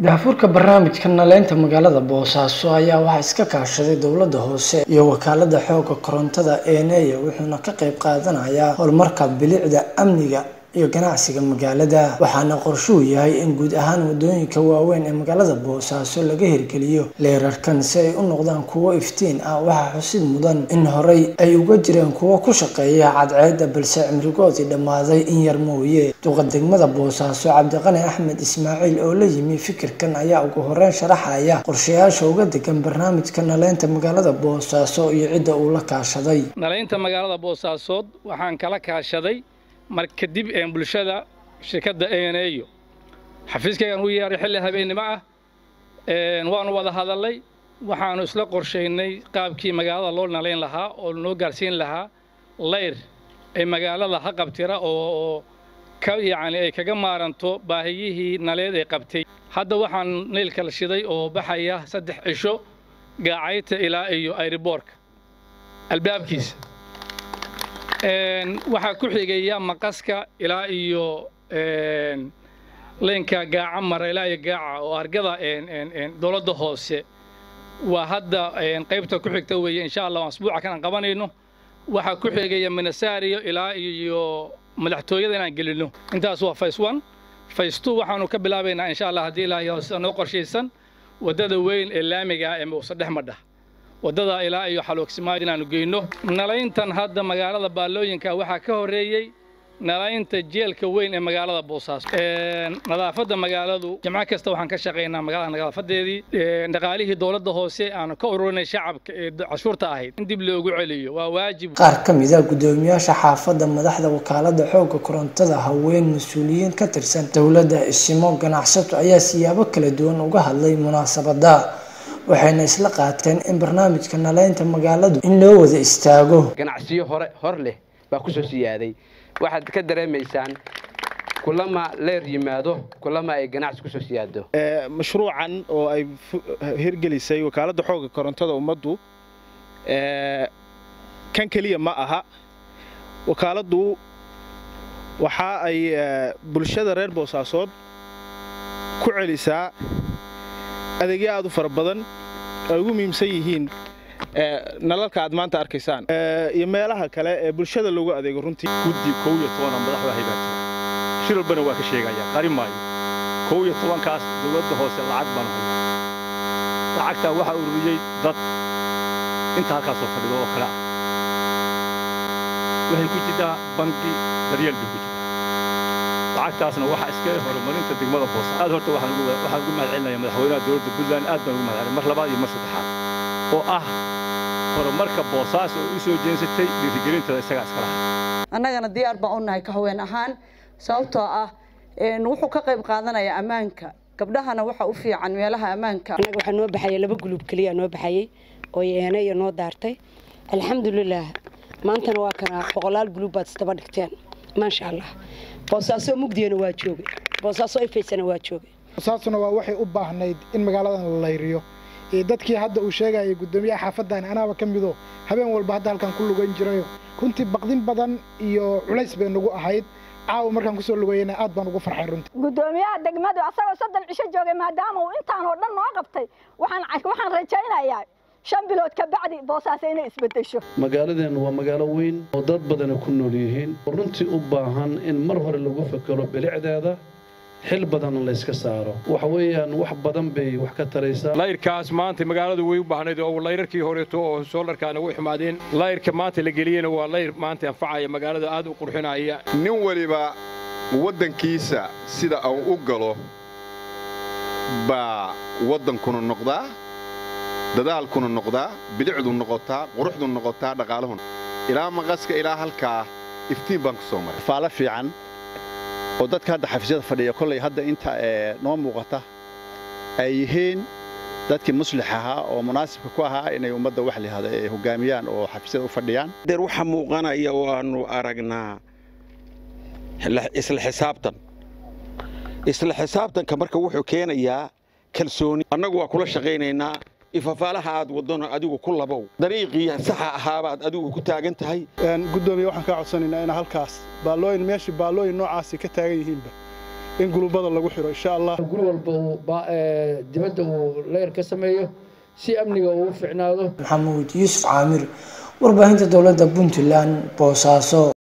daafurka barnaamijka naleynta magaalada boosaaso ayaa waxaa iska kaashaday dowladda hoose iyo wakaalada xooga korontada eeneya wuxuuna ka qayb qaadanayaa horumarka bilicda amniga iyo ganacsiga magaalada waxaana qorshuu yahay in guud ahaan wadooyinka waaweyn ee magaalada boosaaso laga hirgeliyo leerarkan si ay u noqdaan kuwo iftiin ah waxaa xusid mudan in horey ay uga jireen kuwo ku shaqeeya cadceedda balse cimrigoodii dhammaaday in yar mooye duqa degmada boosaaso cabdiqani axmed ismaaciil oo la yimi fikirkan ayaa ugu horeyn sharaxaya qorshayaasha uga degan barnaamijka naleynta magaalada boosaaso iyo cidda uu la kaashaday nalaynta magaalada boosaasood waxaan kala kaashaday mar kadib een bulshada shirkadda eneyo xafiiskaygaan u yeeray xilli habeennimo ah waanu wada hadalnay waxaanu isla qorshaynay qaabkii magaalada loo nalayn lahaa oo noo gaarsiin lahaa layr ee magaalada ha qabtira oo ka yacni ay kaga maaranto baahiyihii naleed ee qabtay hadda waxaan naylka la shiday oo baxaya saddex cisho gaacayta ilaa iyo ayriboorka albaabkiisa waxaa ku xigaya maqaska ilaa iyo leynka gaaca mara ilaa iyo gaaca oo argada dowladda hoose waa hadda qaybta ku xigta weeye insha allah asbuuca kan aan qabanayno waxaa ku xigaya minasario ilaa iyo madaxtooyada inaan gelino intaas waa face one face two waxaanu ka bilaabaynaa insha allah haddii ilaahay hoose noo qorshaysan waddada weyn ee laamiga ah ee muuse dhex madha waddada ilaa iyo xaloogsimaad inaanu geyno nalayntan hadda magaalada baallooyinka waxaa ka horreeyey nalaynta jeelka weyn ee magaalada boosaaso nadaafadda magaaladu jimco kasta waxaan ka shaqaynaa magaalada nadaafadeedii dhaqaalihii dowladda hoose aanu ka ururinay shacabka ee cashuurta ahayd in dib loogu celiyo waa waajib qaar ka mid a guddoomiyaasha xaafadda madaxda wakaalada xooga korontada haween mas-uuliyiin ka tirsan dowladda isimo ganacsato ayaa siyaabo kala duwan uga hadlay munaasabada waxayna isla qaateen in barnaamijka naleynta magaaladu in loo wada istaago ganacsiyo hore hor leh baa ku soo siyaaday waxaad ka dareemaysaan kulama leer yimaado kulama ay ganacsi kusoo siyaado mashruucan oo ay hirgelisay wakaaladda xooga korontada ummaddu kan keliya ma aha wakaaladdu waxa ay bulshada reer boosaasood ku celisaa adeegyo aad u fara badan ay ugu muhiimsan yihiin nalalka aad maanta arkaysaan iyo meelaha kale ee bulshada loogu adeego runtii guddi kow iyo tobana madaxda haybaata shir walbana waa ka sheegaya qari maayo kow iyo tobankaas dowladda hoose lacag baan hay lacagtaa waxaa ururiyey dad inta halkaasoo fadhido oo kale waxay ku jirtaa bangi daryeel bay ku jirtaa lacagtaasna waxaa iska horumarinta degmada boosa aad horta waxaan ugu mahadcelinaya madaxweynaha dowladda puntland aad baan ugu mahadcelin mar labaad iyo mar saddexaad oo ah horumarka boosaas oo u soo jeensatay dhiirigelintada isagaa iska lahaa annagana diyaar baan u nahay ka haween ahaan sababtoo ah wuxuu ka qayb qaadanayaa ammaanka gabdhahana waxa u fiican meelaha ammaanka annaga waxaa noo baxaya laba guluub keliya noo baxayay oo eenaya noo daartay alxamdulilaah maantana waa kana boqolaal guluub baad isdaba dhigteen maasha allah boosaaso mugdiyana waa joogay boosaaso ifaysana waa joogay boosaasuna waa waxay u baahnayd in magaaladan la layriyo dadkii hadda uu sheegayay guddoomiyaha xaafaddan anaaba ka mido habeen walba hadda halkan ku lugan jirayo runtii baqdin badan iyo culays bay nagu ahayd caawa markaan kusoo lugayana aad baan ugu farxay runtii guddoomiyaha degmadu asagoo soddon cisho joogay maadaama uu intaan oo dhan noo qabtay waxaan waxaan rajaynayaa shan bilood ka bacdi boosaaso inay isbeddesho magaaladeennu waa magaalo weyn oo dad badana ku nool yihiin oo runtii u baahan in mar hore lagu fekero bilicdeeda xil badanna layska saaro waxa weeyaan wax badan bay wax ka taraysaa layrkaas maanta magaaladu way u baahnayd oo layrarkii horeeto oo soolarkaana way xumaadeen layrka maanta la geliyena waa layr maanta anfacaya magaalada aad u qurxinaya nin weliba waddankiisa sida uu u galo baa waddankuna noqdaa dadaalkuna noqdaa bilicdu noqotaa quruxdu noqotaa dhaqaaluhuna ilaa maqaska ilaa halkaa iftiin baan ku soo maray faalo fiican oo dadka hadda xafiisyada fadhiya kollay hadda inta noo muuqata ay yihiin dadkii muslix ahaa oo munaasibka ku ahaa inay ummadda wax layihahdo ay hoggaamiyaan oo xafiisyada u fadhiyaan deer waxa muuqanaya oo aanu aragnaa isla xisaabtan isla xisaabtanka marka wuxuu keenayaa kalsooni annagu waa kula shaqaynaynaa ifafaalaha aad wadona adigu ku labow dariiqii saxa ahaabaad adigu ku taagan tahay guddoomiye waxaan kaa codsanaynaa inaa halkaas baallooyin meeshii baallooyin noocaasi ka taagan yihiinba in gulubada lagu xiro insha allah guri walba uu dibadda uu leer ka sameeyo si amniga uu u ficnaado maxamuud yuusuf caamir warbaahinta dowladda puntland boosaaso